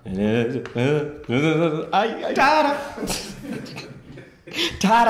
Ai, ai. Tara. Tara.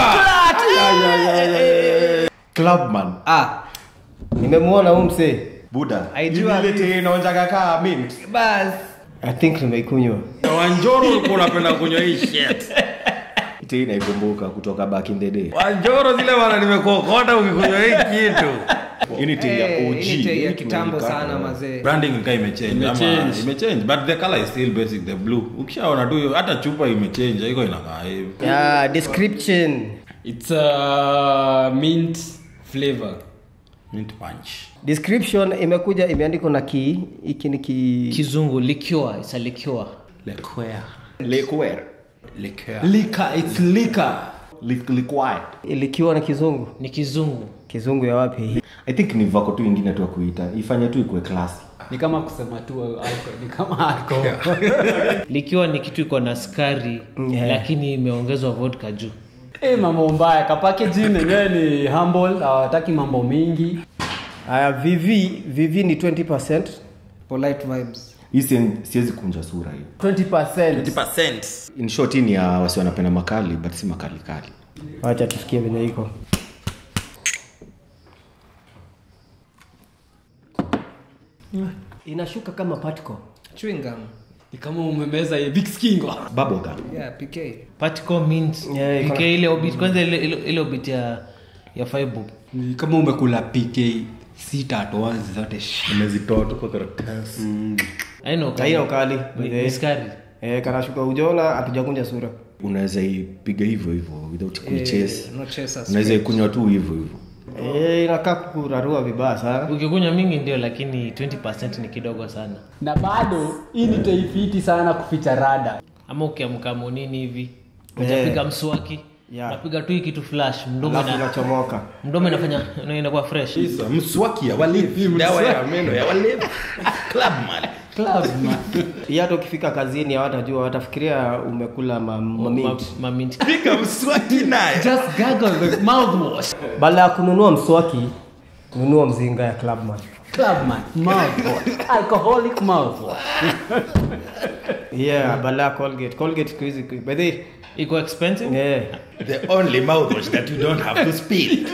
Clubman. Ah. Nimemwona huyu msee. Buda. Aijua Ile vipi? te inaonjaga kaa mint. Bas. I think nimeikunywa. wanjoro ulikuwa unapenda kunywa hii shit Ite inaikumbuka kutoka back in the day. wanjoro zile bana nimekokota ukikunywa hii kitu Hii ni tea ya Eh, OG. hii ni tea ya Hii kitambo tumeikata. sana mazee. branding ika imechange ama Imechange. imechange but the color is still basic the blue ukishaona tu hiyo, hata chupa imechange iko inakaa hivi Yeah, description. It's a mint flavor. mint punch Description imekuja imeandikwa na ki hiki ni ki kizungu likiwa it's a likiwa liqueur Liqueur. liqueur Liquor, it's liquor. Li- Liqueur. likiwa na kizungu. ni kizungu Kizungu ya wapi? I think ni vako tu ingine tu ya kuita. Ifanye tu ikuwe classy. Ni kama kusema tu alcohol, ni kama alcohol. likiwa ni kitu iko na skari Yeah. lakini imeongezwa vodka juu Eh, mambo mbaya kapackaging yenyewe ni humble hawataki mambo mingi Aya, VV, VV ni 20%. polite vibes Hii si- siwezi kunja sura hii. 20% 20% In short hii ni ya wasi wanapenda makali but si makali kali. Wacha tusikie venye iko. Inashuka kama particle. chewing gum ni kama umemeza hii big skingo Bubble gum. yeah pk particle mint Yeah, iko na- PK ile obit kwanza ile ile, ile obit ya ya five ni kama umekula pk sita toanzi zote sh- Umezitoa tu kwa karatasi. aina Haina ukali. Ni- ni skari Eh, kanashuka ujona hatujakunja sura. Unaweza ipiga hivyo hivyo without kuichase. no chasers Unaweza ikunywa tu hivyo hivyo. Eh, inakaa kurarua vibaya sana. ukikunywa mingi ndio lakini 20 ni kidogo sana na bado hii ni taifiti sana kuficha rada ama ukiamka monini hivi ujapiga mswaki Yeah. unapiga tu hii kitu flash mdomo Alafu ina, inachomoka. mdomo inafanya ina- inakuwa fresh Isa, mswaki ya walevi dawa ya meno ya walevi club man club man Hii hata ukifika kazini hawatajua, watafikiria umekula ma, ma mint. Ma- mamint piga mswaki naye just gargle the mouthwash Baada ya kununua mswaki, nunua mzinga ya Clubman. club man mouthwash alcoholic mouthwash Yeah, baada ya Colgate. Colgate siku hizi by the way, iko expensive yeah. the only mouthwash that you don't have to spill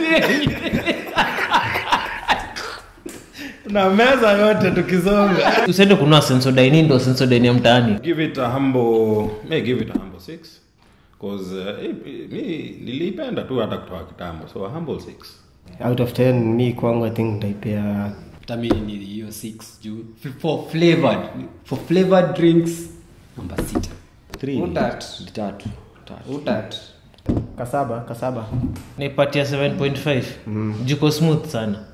na meza yote tukizonga usiende kunua sensodaini ndo sensodaini ya mtaani give it a humble may give it a humble six cause uh, eh, mi niliipenda tu hata kutoka kitambo so a humble six Out of 10 mi kwangu I think nitaipea tamini ni hiyo 6 juu for flavored for flavored drinks namba sita Three. Utat. Tatu. Tatu. utat kasaba, kasaba. naipatia 7.5 jiko smooth sana